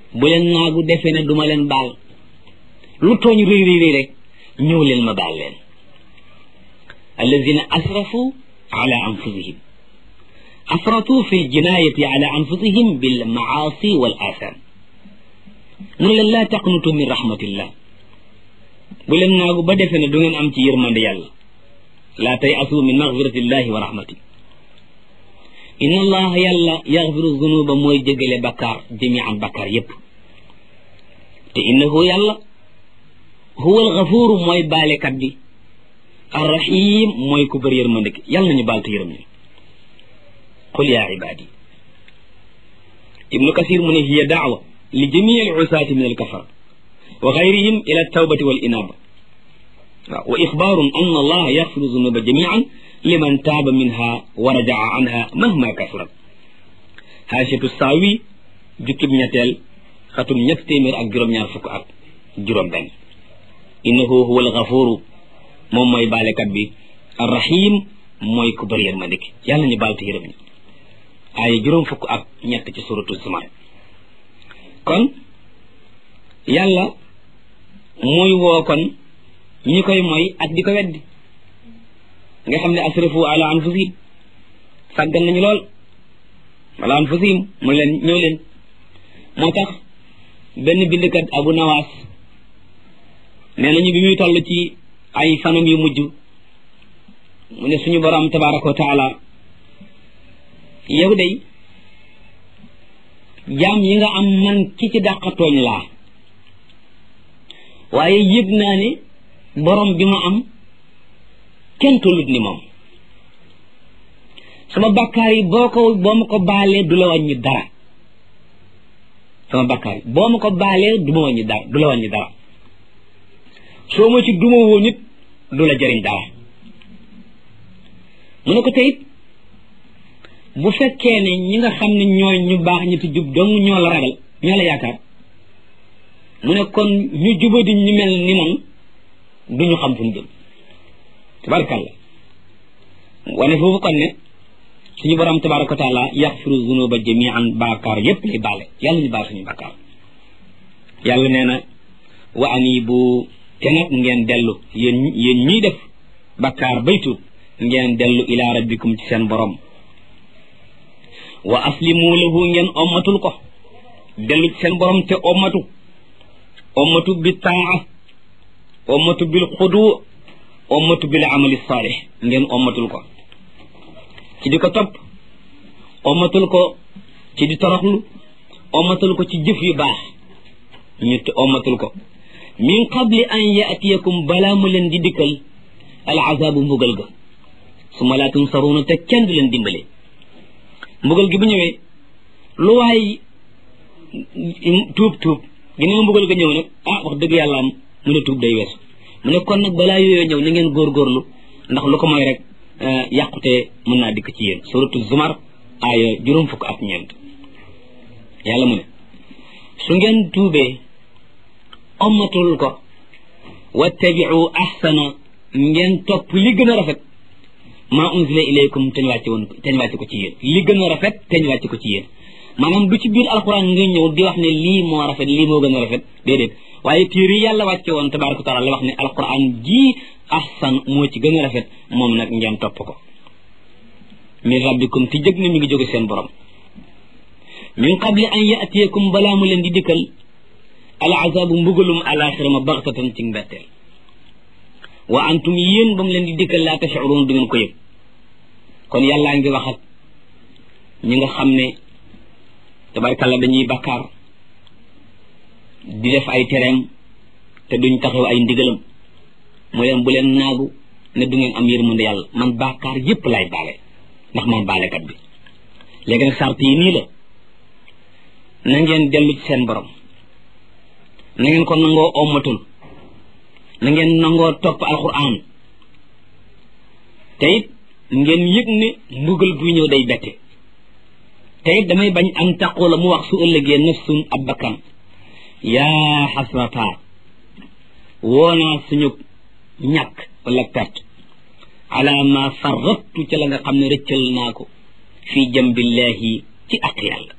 bu leen naagu defee ne duma leen baal lu tooñ réy réy réy rek ñëw leen ma baal leen alladina asrafu ala anfusihim asratu fi ljinayati ala anfusihim bil maasi wal atham mu ne leen laa taqnutu min rahmatillah bu leen naagu ba defee ne du ngeen am ci yërmande yàlla laa tay asu min magfiratillahi wa rahmati inna allaha yàlla yaxfiru zunuba mooy jégale bakkaar jamian bakkaar yépp te innahu yàlla huwa alxafuru mooy baalekat bi arrahim mooy ku bëri yërmande ki yàlla nañu baal te yërëm ñu qul yaa ibaadi ibnu kasir mu ne hiya daawa li jamii alusaati min alkafara wa gayrihim ila altawbati wal inaba waaw wa ixbaarun an allah yaxfiru zunuba jamian liman taaba minha wa rajaa anha mahma kasurat haashatu saawi jukkib ñetteel xatum ñett téeméer ak juróom-ñaar fukk ak juróom benn innahu huwa alxafuru moom mooy baalekat bi arrahim mooy ku bëri yërmande ki yàlla ñu baal te yërëm ñu aaya juróom fukk ak ñett ci suratu zumar kon yàlla muy woo kon ñi koy mooy ak di ko weddi nga xam ne asrafu ala anfusihim sàggan nañu lool ala anfusihim mu leen ñëw leen moo tax benn bindkat abu nawaas nee nañu bi muy toll ci ay fanam yu mujj mu ne suñu borom tabaraka wa taala yow day jaam yi nga am man ki ci dàqatooñ laa waaye yëg naa ne borom bi ma am kenn tollut ni moom sama bakkaar yi boo ko boo ma ko baalee du la wàññi dara sama bakkaar yi boo ma ko baalee du ma wàññi dara du la wàññi dara soo ma ci duma woo nit du la jëriñ dara mu ne ko teyit bu fekkee ne ñi nga xam ne ñooy ñu baax ñi ti jub dong ñoo la ragal ñoo la yaakaar mu ne kon ñu jubadi ñu mel ni man duñu xam fu ñu jëm tabarakàllah wane foofu kon ne suñu borom tabaraka wa taala yaxfiru zunuba jamian baakaar yépp lay baale yàlla ñu baal suñu bakkaar yàlla nee na wa anibu te nag ngeen dellu yéen yéen ñiy def bakkaar baytu ngeen dellu ila rabbikum ci seen borom wa aslimu lahu ngeen ommatul ko dellu ci seen borom te ommatu ommatu bi taa ommatu bil xudu ommatu bil amali saalih ngeen ommatul ko ci di ko topp ommatul ko ci di toroxlu ommatul ko ci jëf yu baax ñu ommatul ko min qabli an yaatiyakum balaa mu leen di dikkal al azabu mbugal ga su ma laa tunsaruuna te kenn du leen dimbale mbugal gi bu ñëwee lu waay tuub tuub ginnaaw mbugal ga ñëw nag ah wax dëgg yàlla am mu ne tuub day weesu mu ne kon nag balaa yooyu ñëw na ngeen góorgóorlu ndax lu ko mooy rek yàqute mën naa dikk ci yéen suratu zumar aaya juróom fukk ak ñeent yàlla mu ne su ngeen tuubee ommatul ko wattabiu ahsana ngeen topp li gën a rafet maa unzila ilaykum teñ wàcce woon teñ wàcce ko ci yéen li gën a rafet teñ wàcce ko ci yéen maanaam du ci biir alquran nga ñëw di wax ne lii moo rafet lii moo gën a rafet déedéet waaye téere yi yàlla wàcce woon tabaraka taala la wax ne alquran ji ahsan moo ci gën a rafet moom nag ngeen topp ko min rabbikum ti jëg ne mi ngi jóge seen borom min qabli an yatiyakum balaa mu leen di dikkal al azabu mbugalum alaxira ma baxtatan ci mbetteel wa antum yéen ba mu leen di dikkal laa tashurun du ngeen ko yëg kon yàllaa ngi wax ak ñi nga xam ne tabarkalla dañuy bakkaar di def ay tereem te duñ taxaw ay ndigalam mu leen bu leen naagu ne du ngeen am yërmande yàlla man bakkaar yépp lay baale ndax man baalekat bi léegi nag sart yi nii la na ngeen dellu ci seen borom na ngeen ko nangoo ommatul na ngeen nangoo topp alquran te it ngeen yëg ne mbugal buy ñëw day bette te it damay bañ am taqoo la mu wax su ëllëgee nafsun ab bakkan yaa xasrata woonaa suñu ñàkk wala perte ala ma farrattu ca la nga xam ne rëccal naa ko fii jambillahi ci ak yàlla